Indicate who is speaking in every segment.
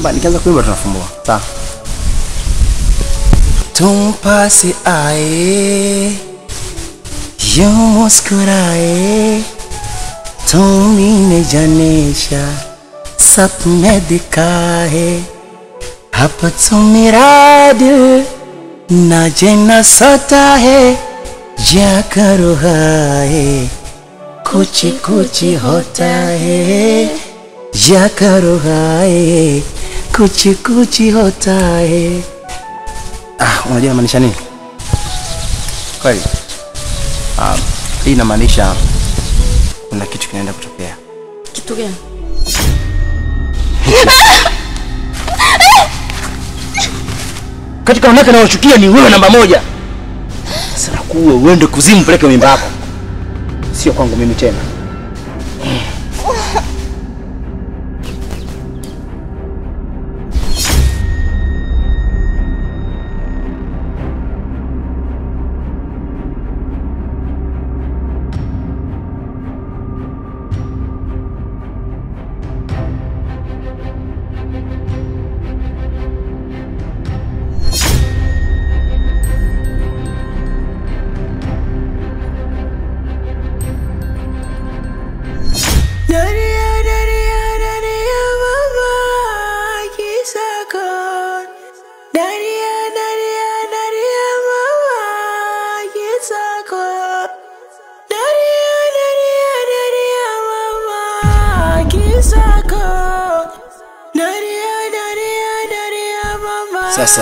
Speaker 1: Kwamba nikianza kuimba tunafumbua. Sawa. तुम पास आए यूं मुस्कुराए तुमने जनेशा सपने दिखाए अब तो मेरा दिल न जेना सोता है या करो हाय कुछ कुछ होता है या करो हाय कुछ कुछ होता है Ah, unajua inamaanisha nini? Kweli. Ah, hii inamaanisha kuna kitu kinaenda kutokea.
Speaker 2: Kitu gani?
Speaker 1: Katika wanawake nawachukia ni wewe namba moja. Sasa nakuwe uende kuzimu peleke mimba yako. Sio kwangu mimi tena.
Speaker 3: Daria, daria, daria, mama, kisakon. Daria, daria, daria, mama, kisakon. Daria, daria, daria, mama, kisakon. Daria, daria, daria, mama,
Speaker 1: Sasa.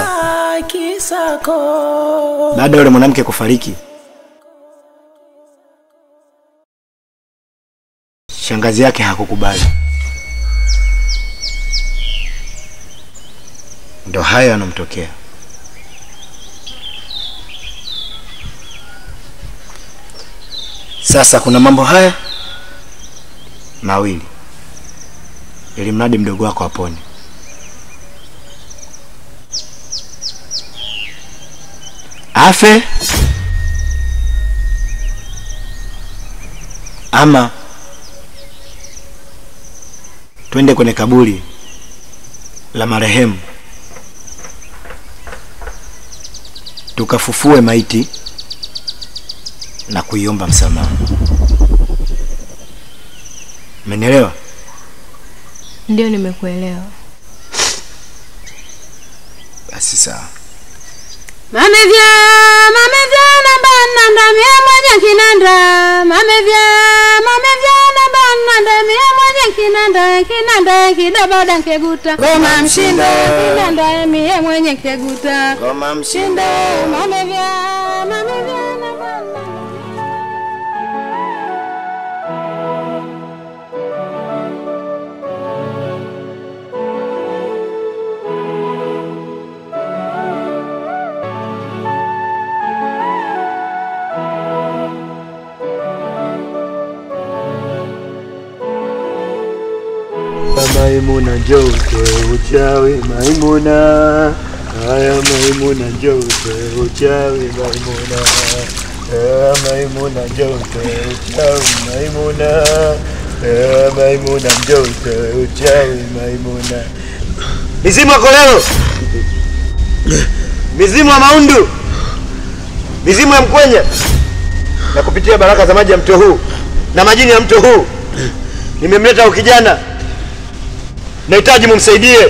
Speaker 3: kisakon.
Speaker 1: Baada ya yule mwanamke kufariki, shangazi yake hakukubali. Ndo hayo yanamtokea. Sasa kuna mambo haya mawili, ili mradi mdogo wako apone. Afe ama twende kwenye kaburi la marehemu tukafufue maiti na kuiomba msamaha. Umenielewa?
Speaker 2: Ndio, nimekuelewa.
Speaker 1: Basi sawa.
Speaker 2: Mamevya, mamevya na bana ndamia mwenye kinanda. Mamevya, mamevya na bana ndamia mwenye kinanda. Kinanda kidaboda nkeguta. Goma mshindo, kinanda mie mwenye keguta.
Speaker 1: Ngoma
Speaker 2: Mshindo, mamevya, mamevya na bana.
Speaker 4: Maimuna njoo utoe uchawi Maimuna, haya Maimuna njoo utoe uchawi Maimuna, haya Maimuna njoo utoe uchawi Maimuna, haya Maimuna njoo utoe uchawi Maimuna.
Speaker 1: Mizimu ya kolelo, mizimu ya maundu, mizimu ya mkwenya, na kupitia baraka za maji ya mto huu na majini ya mto huu, nimemleta huyu kijana, nahitaji mumsaidie,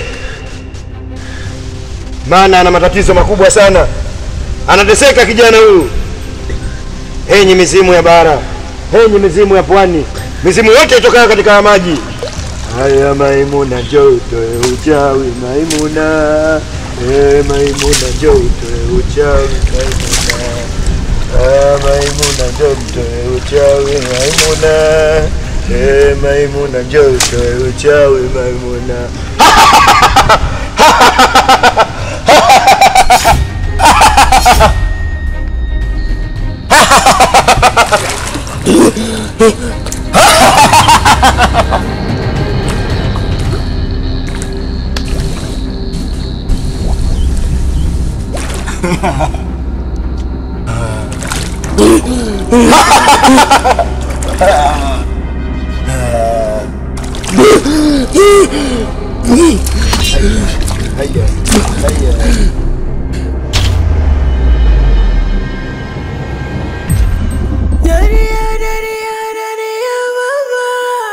Speaker 1: maana ana matatizo makubwa sana, anateseka kijana huyu. Henyi mizimu ya bara, henyi mizimu ya pwani, mizimu yote itokayo katika haya maji
Speaker 4: Haya Maimuna njoo utoe uchawi Maimuna, eh Maimuna njoo utoe uchawi Maimuna, haya Maimuna njoo utoe uchawi Maimuna, eh Maimuna njoo utoe uchawi Maimuna. haya, haya.
Speaker 3: Daria, daria, daria, mama,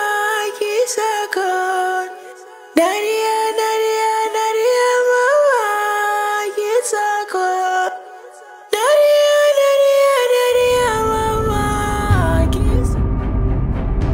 Speaker 3: kisakon. Daria, daria, daria, mama, kisakon. Daria, daria, daria, mama, kisakon.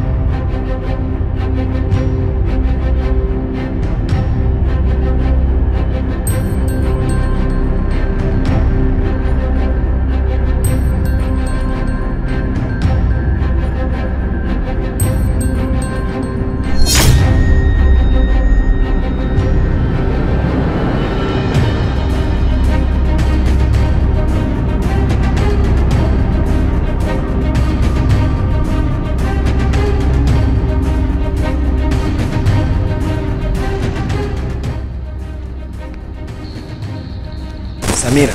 Speaker 1: Samira,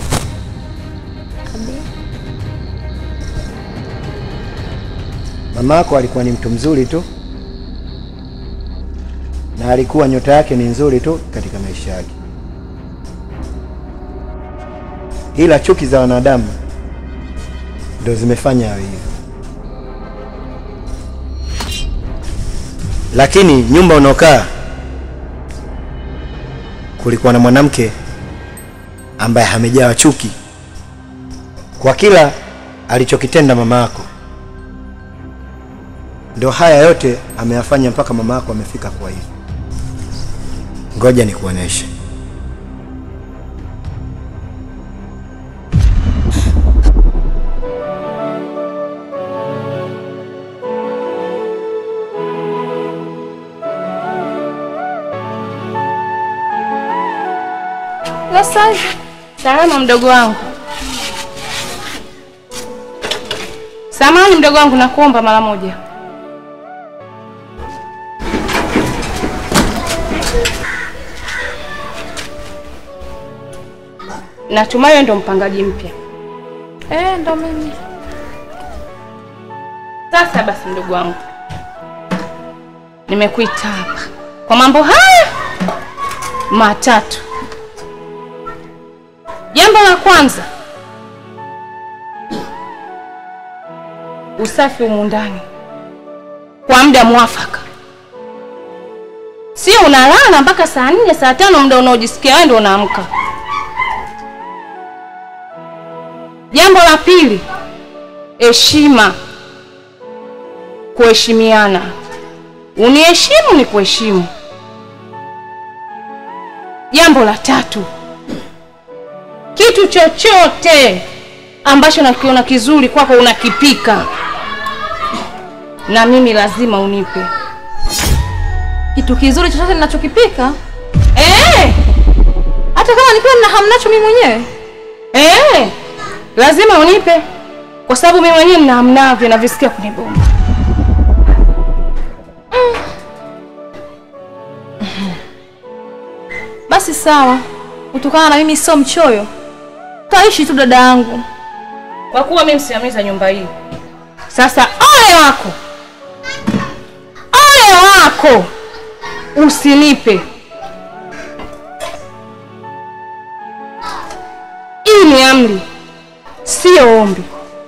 Speaker 1: mama yako alikuwa ni mtu mzuri tu, na alikuwa nyota yake ni nzuri tu katika maisha yake, ila chuki za wanadamu ndo zimefanya awe hivyo. Lakini nyumba unaokaa kulikuwa na mwanamke ambaye amejawa chuki kwa kila alichokitenda mama yako. Ndio haya yote ameyafanya mpaka mama yako amefika kwa hivi. Ngoja nikuoneshe.
Speaker 2: Sasa salama, mdogo wangu. Samahani mdogo wangu, nakuomba mara moja. Natumai wewe ndo mpangaji mpya.
Speaker 5: Eh, ndo mimi.
Speaker 2: Sasa basi, mdogo wangu, nimekuita hapa kwa mambo haya matatu. Jambo la kwanza, usafi humu ndani kwa muda mwafaka, sio unalala mpaka saa nne saa tano, muda unaojisikia wewe ndio unaamka. Jambo la pili, heshima, kuheshimiana. Uniheshimu ni kuheshimu. Jambo la tatu, kitu chochote ambacho nakiona kizuri kwako unakipika, na mimi lazima unipe.
Speaker 5: Kitu kizuri chochote ninachokipika,
Speaker 2: Eh,
Speaker 5: hata kama nikiwa nina hamu nacho mimi mwenyewe.
Speaker 2: eh, lazima unipe, kwa sababu mimi mwenyewe nina hamnavyo navisikia kwenye bomba.
Speaker 5: Basi sawa, kutokana na mimi sio mchoyo, taishi tu dada yangu.
Speaker 2: kwa kuwa mimi msimamizi wa nyumba hii. Sasa ole wako, ole wako, usinipe. Hii ni amri, sio ombi,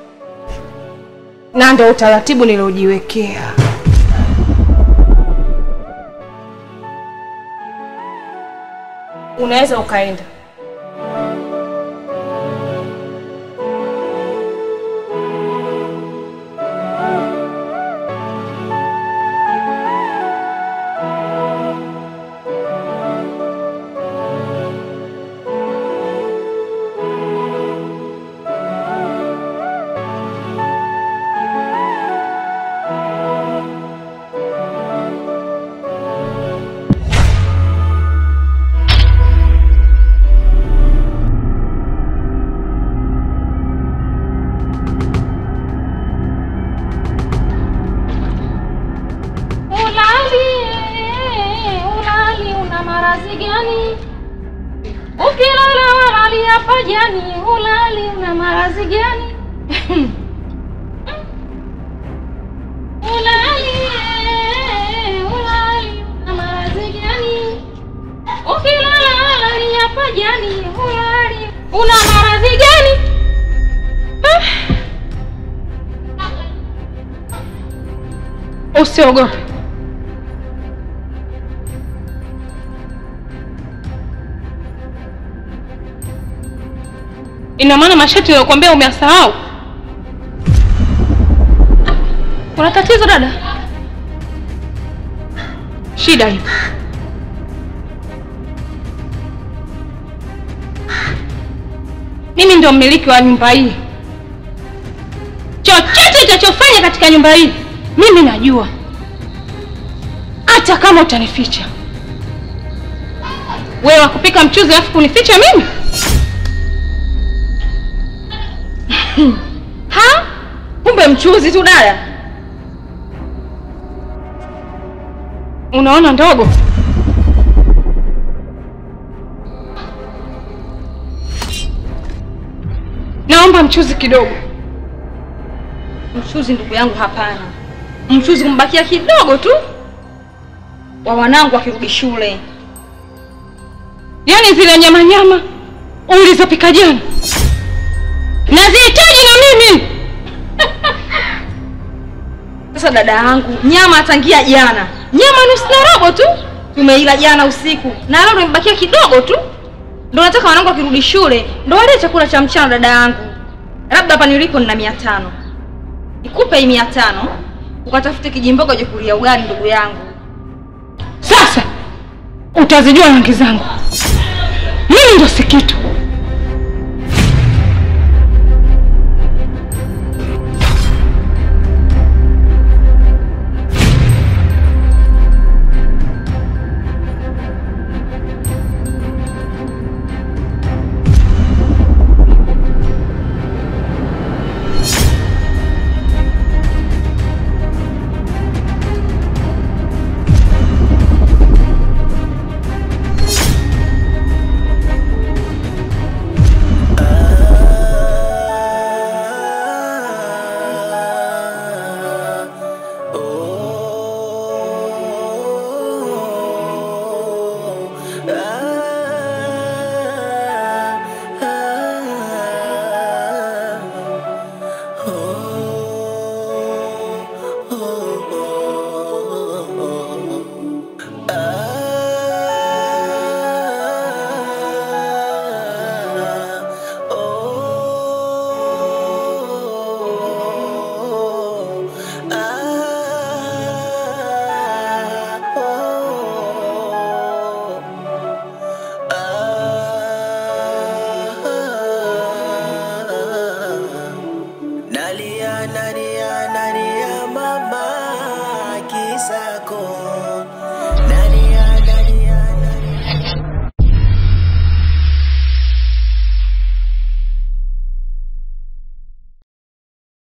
Speaker 2: na ndio utaratibu niliojiwekea. Unaweza ukaenda.
Speaker 6: Ulali, ulali una maradhi gani? Ukilala walali hapa jani, ulali una maradhi gani? Ulali, ulali una maradhi gani? Ukilala hapa jani hulali. Una maradhi gani? Ah. Usiogope. Ina maana mashati niliyokuambia umeyasahau? Kuna tatizo dada? Shida hiyo. Mimi ndio mmiliki wa nyumba hii. Chochote utachofanya katika nyumba hii mimi najua, hata kama utanificha. Wewe wakupika mchuzi alafu kunificha mimi?
Speaker 5: Ha? Kumbe mchuzi tu dada.
Speaker 6: Unaona ndogo? Naomba mchuzi kidogo.
Speaker 5: Mchuzi ndugu yangu, hapana. Mchuzi kumbakia kidogo tu wa wanangu wakirudi shule.
Speaker 6: Yaani zile nyama nyama ulizopika jana nazihitaji na mimi.
Speaker 5: Sasa dada yangu, nyama atangia jana, nyama nusu na robo tu tumeila jana usiku, na leo tumebakia kidogo tu, ndo nataka wanangu wakirudi shule ndo wale chakula cha mchana. Dada yangu, labda hapa nilipo nina mia tano, nikupe hii mia tano ukatafute kijimboga uje kulia ugali, ndugu yangu.
Speaker 6: Sasa utazijua rangi zangu, mimi ndo si kitu.